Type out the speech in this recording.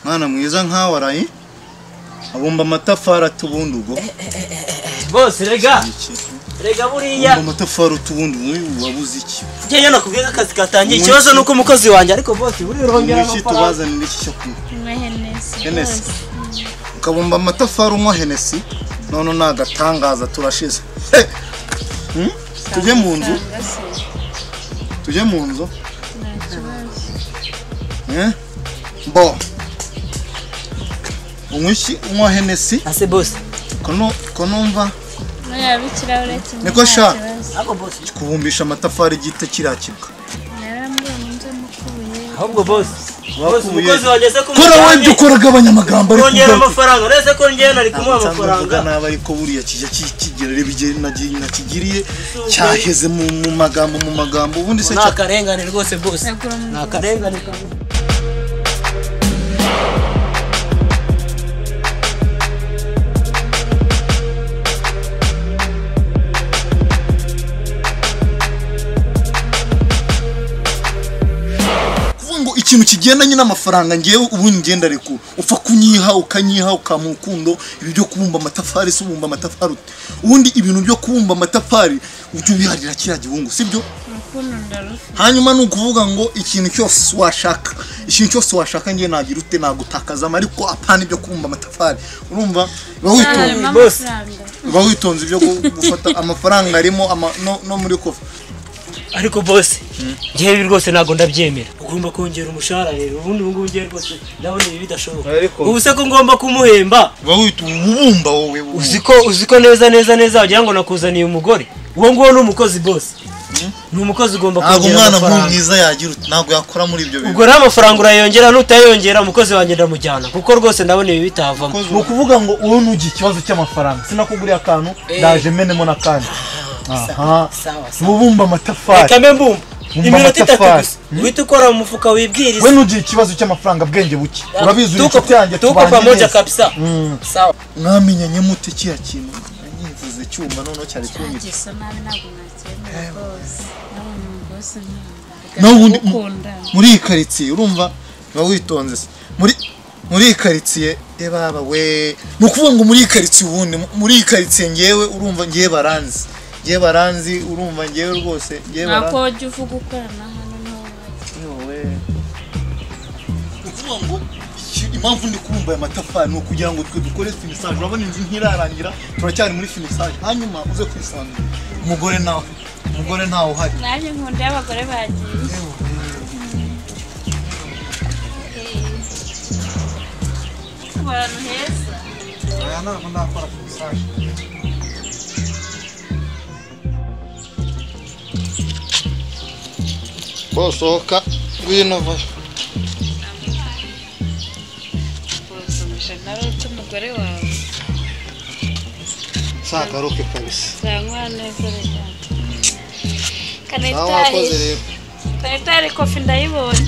mwana mwiza nkawe arayi abumba amatafari atubunda ubwo bose rega rega buriya abumba amatafari utubunda ubu wabuze iki njyewe nakubwiye ko akazi katangiye Umunsi- ikibazo ni uko umukozi wanjye ariko bose buriya urongera iki amafaranga tubazanira iki cyo kunywa Nywa Henesi. Henesi. rwose. ukabumba amatafari unywa henesi none ni agatangaza turashize Hmm? tujye mu nzu Usanga se tujye mu nzu nta kibazo. Eh? bo unywa iki unywa henesi ase bose kono konumva No yaba ikirahure kimwe Niko nta sha. kibazo. ariko bose kubumbisha amatafari gito kirakibwa narambwiye munze mukubuye ahubwo bose bose Bakubuye. umukozi wanjye se kora wenda kumujyanye ukora abanyamagambo ariko kongera ugaruka- amafaranga uretse ko njyewe nari kumuha amafaranga amafaranga nabi ariko buriya kijya ki- kigira ibigeni nakigiriye cyaheze mu mu magambo mu magambo ubundi se ni akarengane rwose bose nagura ni umuntu akarengane kamwe kuvuga ngo ikintu kigendanye n'amafaranga ngewe ubundi ngenda ariko upfa kunyiha ukanyiha ukampa urukundo ibi byo kubumba amatafari se ubumba amatafari ute ubundi ibintu byo kubumba amatafari ujya ubiharira kiriya gihungu sibyo urukundo ndarufite hanyuma ni ukuvuga ngo ikintu cyose washaka ikintu cyose washaka ngewe nagira ute nagutakazamo ariko apana ibyo kubumba amatafari urumva biba witonze harimo bose. amafaranga uba witonze ibyo gu- gufata amafaranga arimo ama- no- no muri kofa ariko bose njyewe ibi rwose ntabwo ndabyemera ugomba kongera umushahara rero ubundi ubu ngubu njyewe rwose ndabona ibi bidashoboka Ariko- ubu se ko ngomba kumuhemba uba wita ububumba wowe wowe. uzi ko uzi ko neza neza neza wagira ngo nakuzaniye umugore uwo nguwo ni umukozi bose ni umukozi ugomba ntabwo kongera umwana nk'uyu amafaranga mwiza yagira uti ntabwo yakora muri ibyo bintu ubwo rero amafaranga urayongera nutayongera umukozi wanjye ndamujyana kuko rwose ndabona ibi bitavamo ni ukuvuga ngo wowe ntugira ikibazo cy'amafaranga sinakuguriye akantu ndaje menemo n'akandi aha ububumba amatafari reka mbe mbumva Mbumba iminota itatu amatafari. gusa uhita ukora mu mufuka wibwirize we ntugira ikibazo cy'amafaranga bwenge buke urabizi uri Tuko- inshuti yanjye tuko pamoja neza. kabisa Mm. sawa mwamenyanye mute kiriya kintu nyivuze icyuma noneho cyari kunyita ngeso nabi ntabwo mwakemera rwose nawe ni umugozi nkunda n'ubundi ukundana muri iyi karitsiye urumva uba witonze se muri muri iyi karitsiye e baba we ni ukuvuga ngo muri iyi karitsiye ubundi mu- muri iyi karitsiye ngewe urumva ngewe baranzi ngewe baranzi urumva ngewe rwose ngewe ntabwo baranzi wajya uvuga ukorana hano nawe ukuvuga ngo iki- impamvu ndi kubumba aya matafari ni ukugira ngo twe dukore finisaje urabona inzu ntirarangira turacyari muri finisaje hanyuma uze kwisanga umugore nawe umugore ntawe uhari nanjye nkunda y'abagore bagiye abantu heza aya ntabwo nakora finisaje bosohoka ngwino vayo kunsomesha nawe uca umugore wawe nzagaruke kabisa zanywa neza reka nawe wakoze kanetari rero kanetari kofi ndayibonye